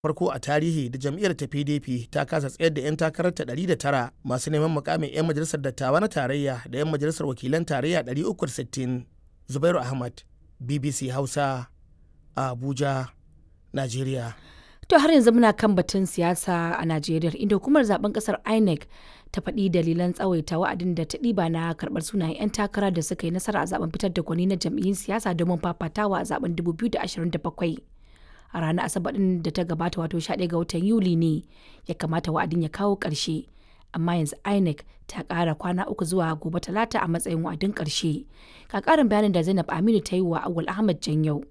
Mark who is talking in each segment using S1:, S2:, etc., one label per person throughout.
S1: farko a tarihi da jam'iyyar ta pdp ta kasa tsayar da 'yan takararta 109 masu neman mukamin 'yan majalisar dattawa na tarayya da 'yan majalisar wakilan tarayya 360 zubairu ahmad bbc hausa a abuja najeriya
S2: To har yanzu muna kan batun siyasa a Najeriya inda hukumar zaben kasar INEC ta faɗi dalilan tsawaita wa'adin da ta ɗiba na karɓar sunayen 'yan takara da suka yi nasara a zaben fitar da gwani na jam'iyyun siyasa domin fafatawa a zaben 2027. A ranar Asabar ɗin da ta gabata wato 11 ga watan Yuli ne ya kamata wa'adin ya kawo ƙarshe. Amma yanzu INEC ta ƙara kwana uku zuwa gobe talata a matsayin wa'adin ƙarshe. Ka ƙarin bayanin da Zainab Aminu ta yi wa Awul Ahmad Janyau.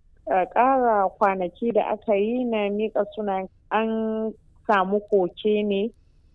S3: ƙara kwanaki da aka yi na miƙa suna an samu koke ne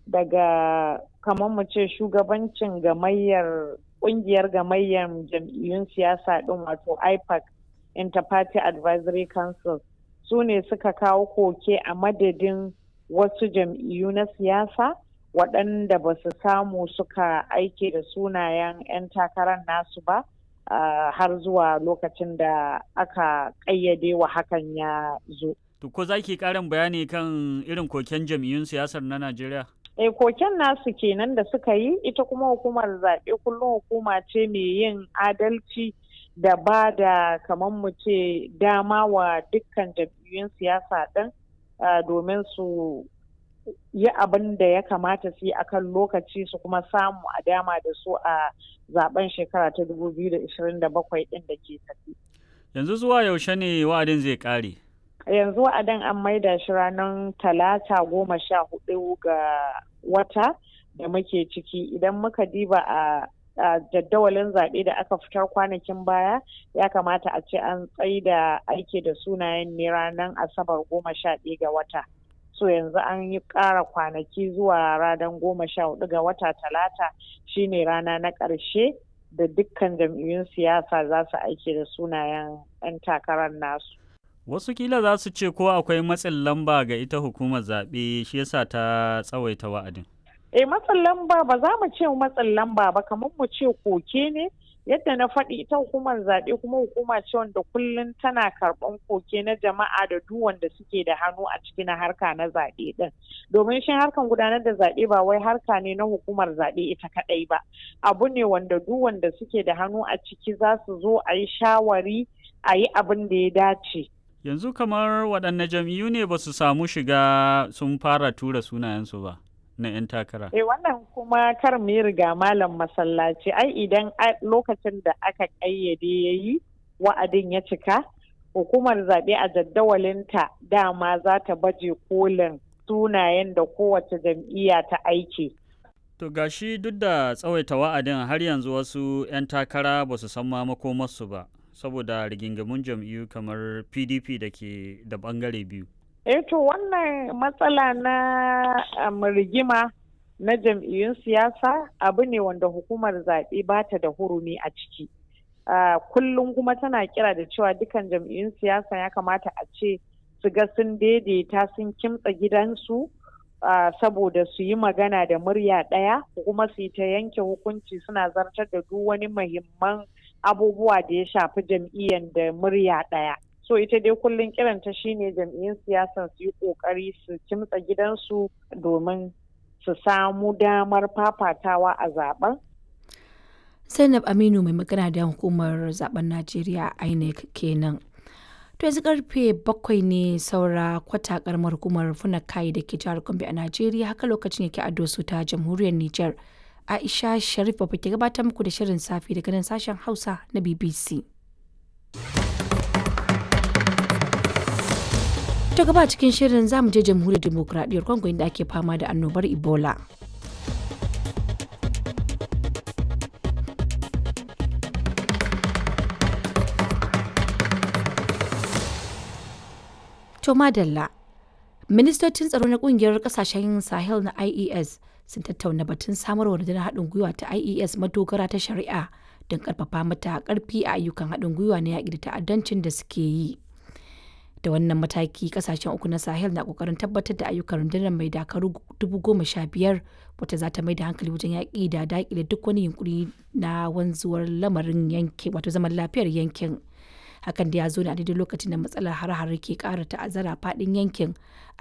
S3: daga kamar mu ce shugabancin gamayyar ƙungiyar gamayyar jam'iyyun siyasa ɗin wato ipac interparty advisory council su ne suka kawo koke a madadin wasu jam'iyyu na siyasa waɗanda ba su samu suka aike da sunayen 'yan takarar nasu ba Uh, har zuwa lokacin da aka ƙayyade wa hakan ya zo.
S4: To ko za ki ƙarin bayani kan irin koken jam'iyyun siyasar na Najeriya?
S3: E koken nasu kenan da suka yi ita kuma hukumar zaɓe kullum hukuma ce mai yin adalci da ba da kamar mu ce dama wa dukkan jam'iyyun siyasa ɗin uh, domin su yi abin da ya kamata su yi akan lokaci su kuma samu a dama da su a zaben shekara ta 2027 din da ke tafi.
S4: Yanzu zuwa yaushe ne wa'adin zai kare?
S3: Yanzu wa'adin an maida shi ranar talata goma sha hudu ga wata da muke ciki idan muka diba a jaddawalin zaɓe da aka fitar kwanakin baya ya kamata a ce an tsaida aiki da sunayen ne ranar asabar goma sha ɗaya ga wata. so yanzu an yi ƙara kwanaki zuwa ranar goma sha hudu ga wata talata shine rana na ƙarshe da dukkan jam'iyyun siyasa za su aiki da sunayen 'yan takarar nasu.
S4: Wasu kila za su ce ko akwai matsin lamba ga ita hukumar zaɓe shi yasa ta tsawaita wa'adin.
S3: Eh matsin lamba ba za mu ce matsin lamba ba kamar mu ce koke ne yadda na faɗi ita hukumar zaɓe kuma hukuma ce wanda kullum tana karɓan koke na jama'a da duk wanda suke da hannu a ciki na harka na zaɓe ɗin domin shi harkan gudanar da zaɓe ba wai harka ne na hukumar zaɓe ita kaɗai ba abu ne wanda duk wanda suke da hannu a ciki za su zo a yi shawari a yi abin da ya dace
S4: yanzu kamar waɗanne jam'iyyu ne ba su samu shiga sun fara tura sunayensu ba na 'yan takara.
S3: Eh wannan kuma kar mu yi riga malam masallaci ai idan lokacin da aka ƙayyade ya yi wa'adin ya cika hukumar zaɓe a jaddawalinta dama za ta baje kolin sunayen da kowace jam'iyya ta aiki.
S4: To gashi duk da tsawaita wa'adin har yanzu wasu 'yan takara ba su san ma makomarsu ba saboda rigingamun jam'iyyu kamar PDP da ke da bangare biyu.
S3: eh to wannan matsala na um, rigima na jam'iyyun siyasa abu ne wanda hukumar zaɓe ba ta da hurumi a ciki uh, kullum kuma tana kira da cewa dukan jam'iyyun siyasa ya kamata a ce su ga sun daidaita sun kimtsa gidansu uh, saboda su yi magana da murya ɗaya kuma su yi ta yanke hukunci suna zartar da duk wani muhimman abubuwa da ya shafi jam'iyyar da murya ɗaya so ita dai kullum kiranta shine jam'iyyun siyasan su yi kokari su kimtsa gidansu domin su samu damar fafatawa a zaben
S2: zainab aminu mai magana da hukumar zaben najeriya inec kenan to yanzu karfe bakwai ne saura kwata karamar hukumar funakai da ke jihar gombe a najeriya haka lokacin yake a dosu ta jamhuriyar niger aisha sharif ba ke gabatar muku da shirin safi daga nan sashen hausa na bbc ta gaba cikin shirin zamu je jamhuriyar demokuraɗiyyar congo inda ake fama da annobar ebola to madalla ministocin tsaro na kungiyar kasashen sahel na ies sun tattauna batun samarwa rundunar haɗin gwiwa ta ies madogara ta shari'a don karfafa mata karfi a ayyukan haɗin gwiwa na yaƙi da ta'addancin da suke yi da wannan mataki kasashen uku na sahel na kokarin tabbatar da ayyukan rundunar mai dakaru dubu goma sha biyar wata za ta mai da hankali wajen yaƙi da daƙile duk wani yunkuri na wanzuwar lamarin yankin wato zaman lafiyar yankin hakan da ya zo ne a daidai lokacin da matsalar har-har ke ƙara ta'azzara faɗin yankin